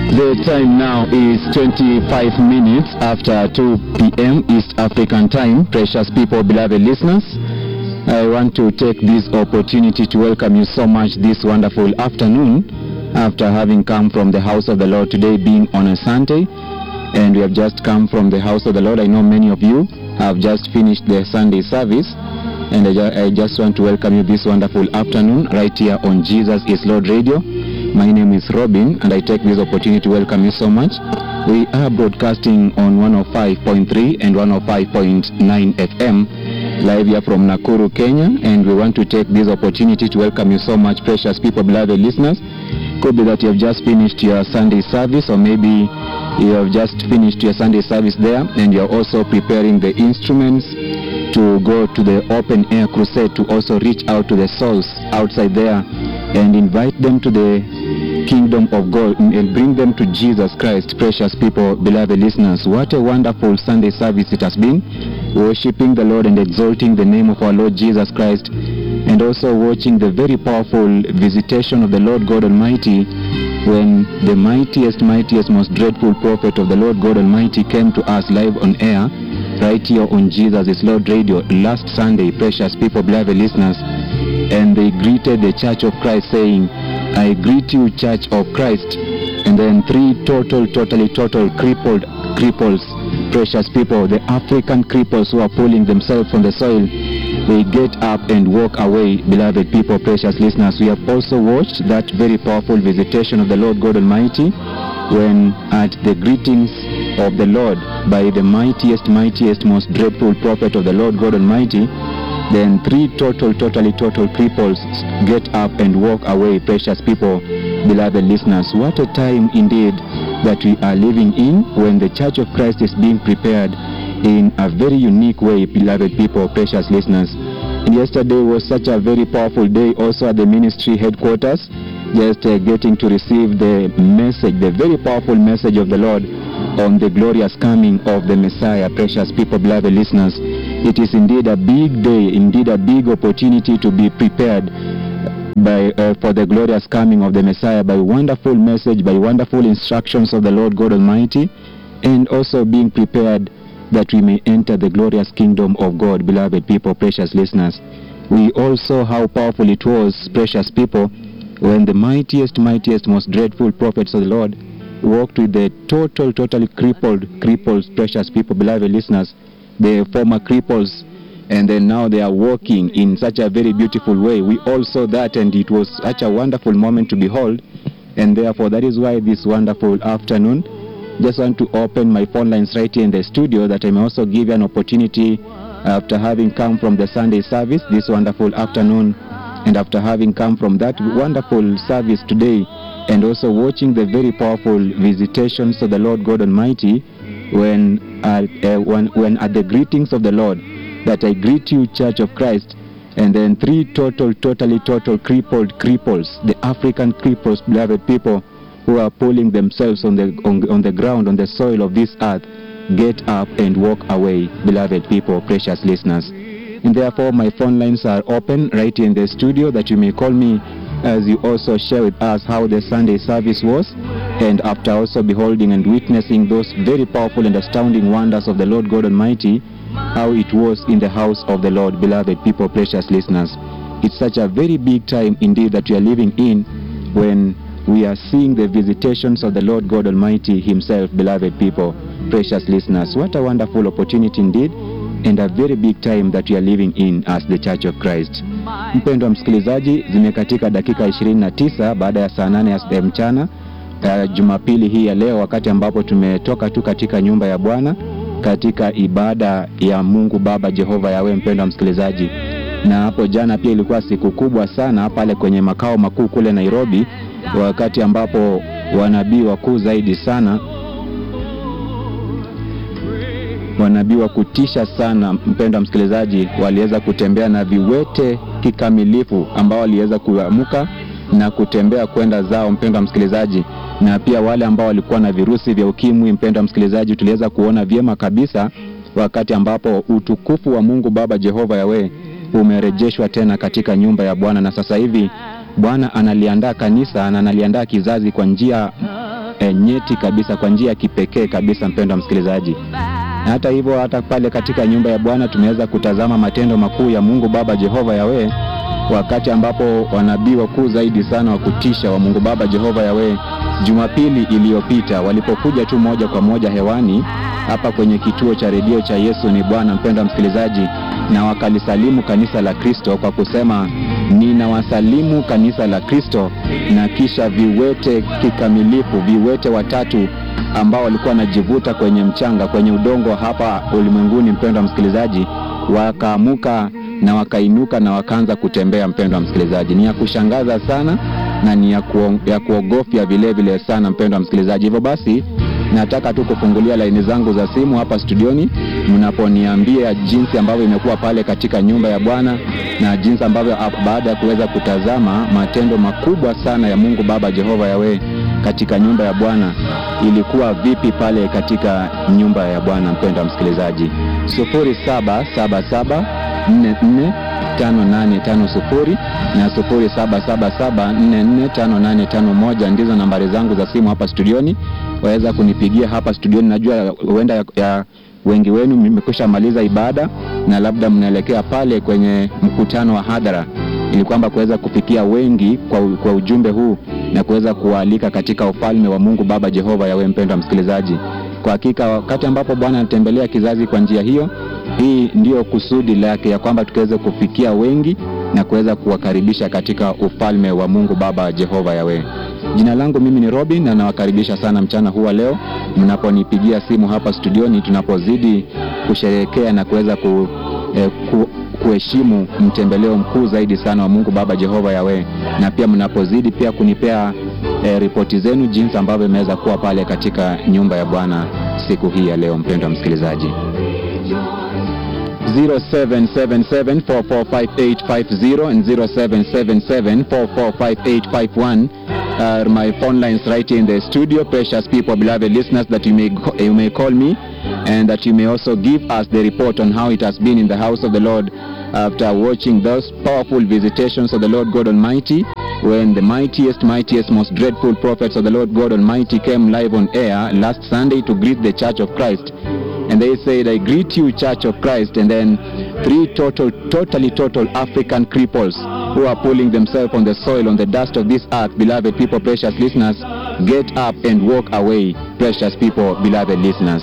The time now is 25 minutes after 2 p.m. East African time. Precious people, beloved listeners, I want to take this opportunity to welcome you so much this wonderful afternoon after having come from the house of the Lord today being on a Sunday. And we have just come from the house of the Lord. I know many of you have just finished the Sunday service. And I, ju- I just want to welcome you this wonderful afternoon right here on Jesus is Lord Radio. My name is Robin, and I take this opportunity to welcome you so much. We are broadcasting on 105.3 and 105.9 FM live here from Nakuru, Kenya, and we want to take this opportunity to welcome you so much, precious people, beloved listeners. Could be that you have just finished your Sunday service, or maybe you have just finished your Sunday service there, and you are also preparing the instruments to go to the open air crusade to also reach out to the souls outside there and invite them to the kingdom of God and bring them to Jesus Christ, precious people, beloved listeners. What a wonderful Sunday service it has been, worshiping the Lord and exalting the name of our Lord Jesus Christ, and also watching the very powerful visitation of the Lord God Almighty when the mightiest, mightiest, most dreadful prophet of the Lord God Almighty came to us live on air right here on Jesus is Lord Radio last Sunday, precious people, beloved listeners, and they greeted the Church of Christ saying, I greet you, Church of Christ. And then three total, totally, total crippled cripples, precious people, the African cripples who are pulling themselves from the soil, they get up and walk away, beloved people, precious listeners. We have also watched that very powerful visitation of the Lord God Almighty when at the greetings of the Lord by the mightiest, mightiest, most dreadful prophet of the Lord God Almighty, then three total, totally, total cripples get up and walk away, precious people, beloved listeners. What a time indeed that we are living in when the Church of Christ is being prepared in a very unique way, beloved people, precious listeners. And yesterday was such a very powerful day also at the ministry headquarters, just uh, getting to receive the message, the very powerful message of the Lord on the glorious coming of the Messiah, precious people, beloved listeners. It is indeed a big day, indeed a big opportunity to be prepared by uh, for the glorious coming of the Messiah by wonderful message, by wonderful instructions of the Lord God Almighty, and also being prepared that we may enter the glorious kingdom of God, beloved people, precious listeners. We all saw how powerful it was, precious people, when the mightiest, mightiest, most dreadful prophets of the Lord walked with the total, totally crippled, cripples, precious people, beloved listeners, the former cripples, and then now they are walking in such a very beautiful way. We all saw that, and it was such a wonderful moment to behold. And therefore, that is why this wonderful afternoon, just want to open my phone lines right here in the studio that I may also give you an opportunity after having come from the Sunday service this wonderful afternoon, and after having come from that wonderful service today, and also watching the very powerful visitations of the Lord God Almighty when, uh, uh, when, when at the greetings of the Lord, that I greet you, Church of Christ, and then three total, totally, total crippled cripples, the African cripples, beloved people, who are pulling themselves on the, on, on the ground, on the soil of this earth, get up and walk away, beloved people, precious listeners. And therefore, my phone lines are open right here in the studio that you may call me as you also share with us how the Sunday service was, and after also beholding and witnessing those very powerful and astounding wonders of the Lord God Almighty, how it was in the house of the Lord, beloved people, precious listeners. It's such a very big time indeed that we are living in when we are seeing the visitations of the Lord God Almighty Himself, beloved people, precious listeners. What a wonderful opportunity indeed, and a very big time that we are living in as the Church of Christ. Mpendwa msikilizaji, zimekatika dakika 29 baada ya saa 8 ya mchana uh, Jumapili hii ya leo, wakati ambapo tumetoka tu katika nyumba ya Bwana katika ibada ya Mungu Baba Jehova Yawe, mpendwa msikilizaji. Na hapo jana pia ilikuwa siku kubwa sana pale kwenye makao makuu kule Nairobi, wakati ambapo wanabii wakuu zaidi sana wanabii wa kutisha sana, mpendwa msikilizaji, waliweza kutembea na viwete kikamilifu, ambao waliweza kuamka na kutembea kwenda zao, mpendwa msikilizaji, na pia wale ambao walikuwa na virusi vya ukimwi, mpendwa msikilizaji, tuliweza kuona vyema kabisa wakati ambapo utukufu wa Mungu Baba Jehova Yawe umerejeshwa tena katika nyumba ya Bwana, na sasa hivi Bwana analiandaa kanisa na analiandaa kizazi kwa njia e, nyeti kabisa, kwa njia ya kipekee kabisa, mpendwa msikilizaji. Na hata hivyo, hata pale katika nyumba ya Bwana tumeweza kutazama matendo makuu ya Mungu Baba Jehova Yawe, wakati ambapo wanabii wakuu zaidi sana wa kutisha wa Mungu Baba Jehova Yawe Jumapili iliyopita walipokuja tu moja kwa moja hewani hapa kwenye kituo cha redio cha Yesu ni Bwana, mpendwa msikilizaji, na wakalisalimu kanisa la Kristo kwa kusema ninawasalimu kanisa la Kristo, na kisha viwete kikamilifu, viwete watatu ambao walikuwa wanajivuta kwenye mchanga, kwenye udongo hapa ulimwenguni, mpendwa msikilizaji, wakaamuka na wakainuka na wakaanza kutembea. Mpendwa msikilizaji, ni ya kushangaza sana na ni ya, kuo, ya kuogofya vile vile sana, mpendwa msikilizaji. Hivyo basi nataka tu kufungulia laini zangu za simu hapa studioni, mnaponiambia jinsi ambavyo imekuwa pale katika nyumba ya Bwana na jinsi ambavyo baada ya kuweza kutazama matendo makubwa sana ya Mungu Baba Jehova Yawe katika nyumba ya Bwana ilikuwa vipi pale katika nyumba ya Bwana. Mpendwa msikilizaji, 0777 44 5850 na 0777445851 ndizo nambari zangu za simu hapa studioni. Waweza kunipigia hapa studioni. Najua huenda ya, ya wengi wenu mmekwisha maliza ibada na labda mnaelekea pale kwenye mkutano wa hadhara, ili kwamba kuweza kufikia wengi kwa, kwa ujumbe huu na kuweza kuwaalika katika ufalme wa Mungu Baba Jehova Yawe. Mpendwa msikilizaji, kwa hakika wakati ambapo Bwana anatembelea kizazi kwa njia hiyo hii ndiyo kusudi lake ya kwamba tukaweze kufikia wengi na kuweza kuwakaribisha katika ufalme wa Mungu Baba Jehova Yawe. Jina langu mimi ni Robin na nawakaribisha sana mchana huu wa leo mnaponipigia simu hapa studioni, tunapozidi kusherehekea na kuweza ku, eh, ku, kuheshimu mtembeleo mkuu zaidi sana wa Mungu Baba Jehova Yawe, na pia mnapozidi pia kunipea eh, ripoti zenu jinsi ambavyo imeweza kuwa pale katika nyumba ya Bwana siku hii ya leo, mpendwa msikilizaji. 0777445850 and 0777445851 are my phone lines right here in the studio. Precious people, beloved listeners, that you may you may call me and that you may also give us the report on how it has been in the house of the Lord after watching those powerful visitations of the Lord God Almighty when the mightiest, mightiest, most dreadful prophets of the Lord God Almighty came live on air last Sunday to greet the Church of Christ. And they said, I greet you, Church of Christ. And then three total, totally total African cripples who are pulling themselves on the soil, on the dust of this earth, beloved people, precious listeners, get up and walk away, precious people, beloved listeners.